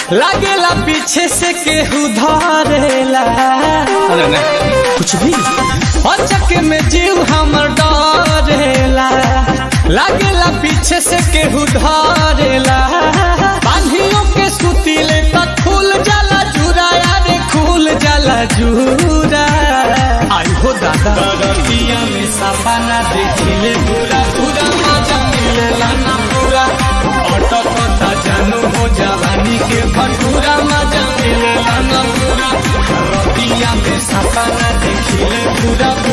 लागेला पीछे से केहू धरेला अरे नहीं कुछ भी अचक में जीव हमर डरेला लागेला पीछे से केहू धरेला बांधियों के सुतीले तक खुल जाला जूरा यारे खुल जाला जूरा आई हो दादा रतिया में सपना देखिले पूरा पूरा मजा मिलेला ना पूरा अटकता जानू हो जवानी के भटूरा मजा मिलेला ना पूरा रतिया में सपना देखिले पूरा